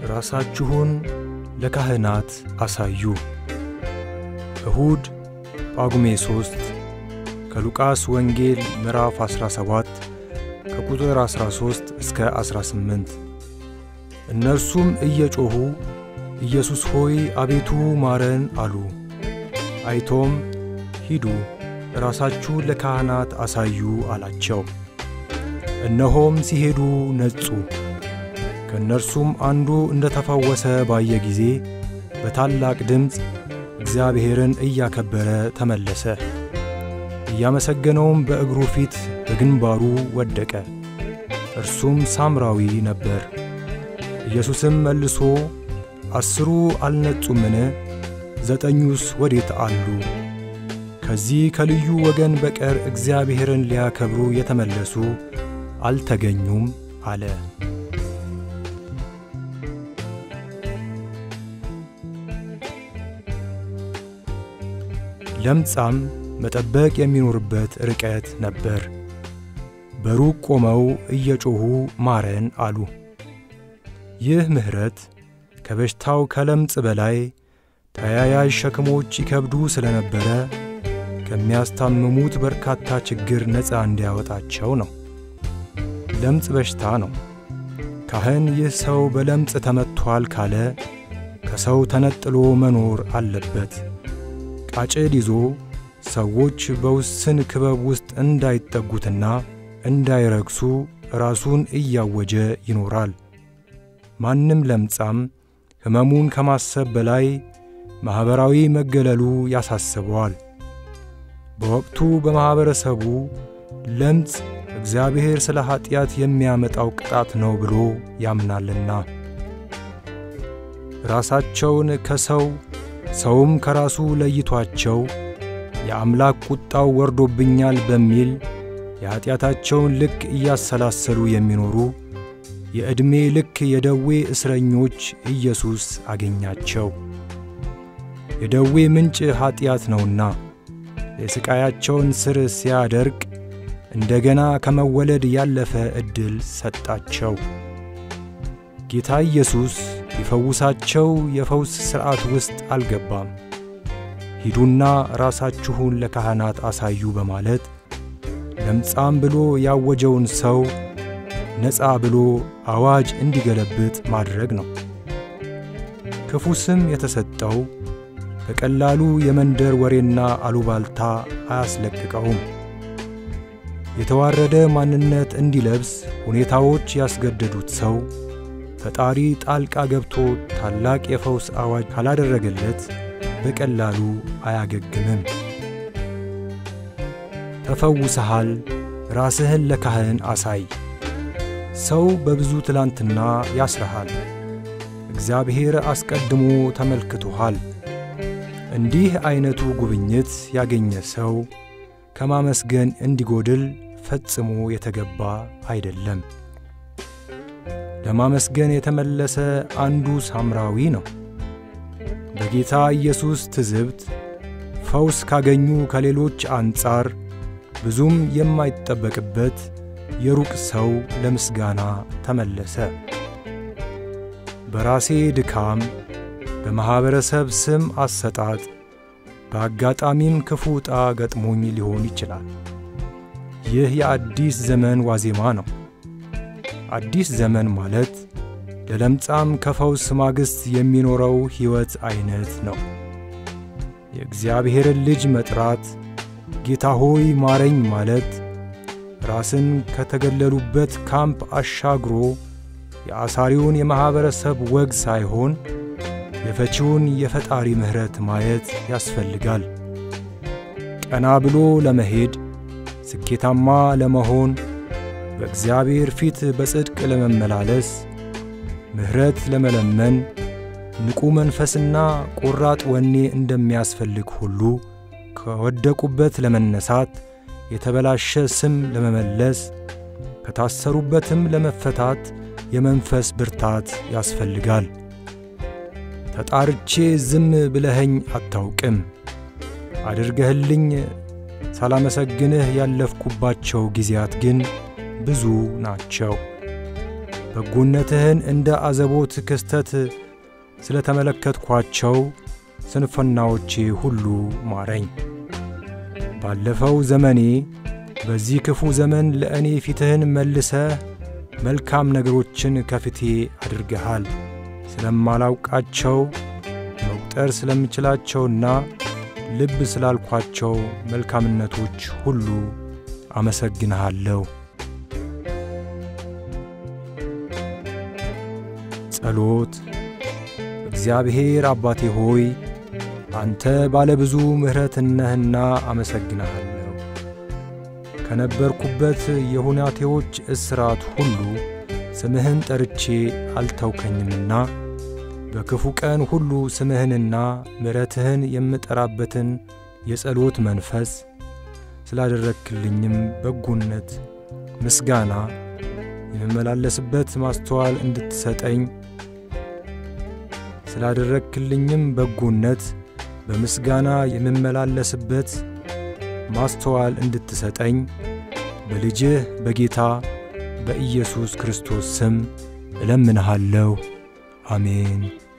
ራሳችሁን ለካህናት አሳዩ። እሁድ ጳጉሜ 3 ከሉቃስ ወንጌል ምዕራፍ 17 ከቁጥር 13 እስከ 18። እነርሱም እየጮኹ ኢየሱስ ሆይ አቤቱ ማረን አሉ። አይቶም ሂዱ ራሳችሁን ለካህናት አሳዩ አላቸው። እነሆም ሲሄዱ ነጹ። ከእነርሱም አንዱ እንደ ተፈወሰ ባየ ጊዜ በታላቅ ድምፅ እግዚአብሔርን እያከበረ ተመለሰ። እያመሰገነውም በእግሩ ፊት በግንባሩ ወደቀ። እርሱም ሳምራዊ ነበር። ኢየሱስም መልሶ አስሩ አልነጹምን? ዘጠኙስ ወዴት አሉ? ከዚህ ከልዩ ወገን በቀር እግዚአብሔርን ሊያከብሩ የተመለሱ አልተገኙም አለ። ለምጻም መጠበቅ የሚኖርበት ርቀት ነበር። በሩቅ ቆመው እየጮኹ ማረን አሉ። ይህ ምሕረት ከበሽታው ከለምጽ በላይ ተያያዥ ሸክሞች ይከብዱ ስለነበረ ከሚያስታምሙት በርካታ ችግር ነፃ እንዲያወጣቸው ነው። ለምጽ በሽታ ነው። ካህን ይህ ሰው በለምጽ ተመትቷል ካለ ከሰው ተነጥሎ መኖር አለበት። ቃጭል ይዞ ሰዎች በውስን ክበብ ውስጥ እንዳይጠጉትና እንዳይረግሱ ራሱን እያወጀ ይኖራል። ማንም ለምጻም ሕመሙን ከማሰብ በላይ ማኅበራዊ መገለሉ ያሳስበዋል። በወቅቱ በማኅበረሰቡ ለምጽ እግዚአብሔር ስለ ኀጢአት የሚያመጣው ቅጣት ነው ብሎ ያምናልና ራሳቸውን ከሰው ሰውም ከራሱ ለይቷቸው የአምላክ ቁጣው ወርዶብኛል በሚል የኀጢአታቸውን ልክ እያሰላሰሉ የሚኖሩ የዕድሜ ልክ የደዌ እስረኞች ኢየሱስ አገኛቸው። የደዌ ምንጭ ኀጢአት ነውና የሥቃያቸውን ሥር ሲያደርቅ እንደገና ከመወለድ ያለፈ ዕድል ሰጣቸው። ጌታ ኢየሱስ ሊፈውሳቸው የፈውስ ሥርዓት ውስጥ አልገባም። ሂዱና ራሳችሁን ለካህናት አሳዩ በማለት ለምጻም ብሎ ያወጀውን ሰው ነፃ ብሎ አዋጅ እንዲገለብጥ ማድረግ ነው። ክፉ ስም የተሰጠው በቀላሉ የመንደር ወሬና አሉባልታ አያስለቅቀውም። የተዋረደ ማንነት እንዲለብስ ሁኔታዎች ያስገደዱት ሰው ፈጣሪ ጣልቃ ገብቶ ታላቅ የፈውስ አዋጅ ካላደረገለት በቀላሉ አያገግምም። ተፈውሰሃል፣ ራስህን ለካህን አሳይ። ሰው በብዙ ትላንትና ያስረሃል። እግዚአብሔር አስቀድሞ ተመልክቶሃል። እንዲህ ዐይነቱ ጉብኝት ያገኘ ሰው ከማመስገን እንዲጎድል ፈጽሞ የተገባ አይደለም። ለማመስገን የተመለሰ አንዱ ሳምራዊ ነው። በጌታ ኢየሱስ ትዝብት ፈውስ ካገኙ ከሌሎች አንጻር ብዙም የማይጠበቅበት የሩቅ ሰው ለምስጋና ተመለሰ። በራሴ ድካም፣ በማኅበረሰብ ስም አሰጣጥ፣ በአጋጣሚም ክፉ ዕጣ ገጥሞኝ ሊሆን ይችላል። ይህ የአዲስ ዘመን ዋዜማ ነው። አዲስ ዘመን ማለት ለለምጻም ከፈውስ ማግስት የሚኖረው ሕይወት ዐይነት ነው። የእግዚአብሔርን ልጅ መጥራት፣ ጌታ ሆይ ማረኝ ማለት ራስን ከተገለሉበት ካምፕ አሻግሮ የአሳሪውን የማኅበረሰብ ወግ ሳይሆን የፈቺውን የፈጣሪ ምሕረት ማየት ያስፈልጋል። ቀና ብሎ ለመሄድ ስኬታማ ለመሆን በእግዚአብሔር ፊት በጽድቅ ለመመላለስ ምሕረት ለመለመን ንቁ መንፈስና ቆራጥ ወኔ እንደሚያስፈልግ ሁሉ ከወደቁበት ለመነሳት የተበላሸ ስም ለመመለስ ከታሰሩበትም ለመፈታት የመንፈስ ብርታት ያስፈልጋል። ተጣርቼ ዝም ብለኸኝ አታውቅም። አድርገህልኝ ሳላመሰግንህ ያለፍኩባቸው ጊዜያት ግን ብዙ ናቸው። በጎነትህን እንደ አዘቦት ክስተት ስለ ተመለከትኳቸው ስንፍናዎቼ ሁሉ ማረኝ። ባለፈው ዘመኔ በዚህ ክፉ ዘመን ለእኔ ፊትህን መልሰህ መልካም ነገሮችን ከፊቴ አድርገሃል። ስለማላውቃቸው መቁጠር ስለምችላቸውና ልብ ስላልኳቸው መልካምነቶች ሁሉ አመሰግንሃለሁ። ጸሎት። እግዚአብሔር አባቴ ሆይ አንተ ባለ ብዙ ምሕረት ነህና አመሰግንሃለሁ። ከነበርኩበት የሁናቴዎች እስራት ሁሉ ስምህን ጠርቼ አልተውከኝምና በክፉ ቀን ሁሉ ስምህንና ምሕረትህን የምጠራበትን የጸሎት መንፈስ ስላደረግክልኝም በጎነት ምስጋና የምመላለስበት ማስተዋል እንድትሰጠኝ ስላደረግክልኝም በጎነት በምስጋና የምመላለስበት ማስተዋል እንድትሰጠኝ በልጅህ በጌታ በኢየሱስ ክርስቶስ ስም እለምንሃለሁ። አሜን።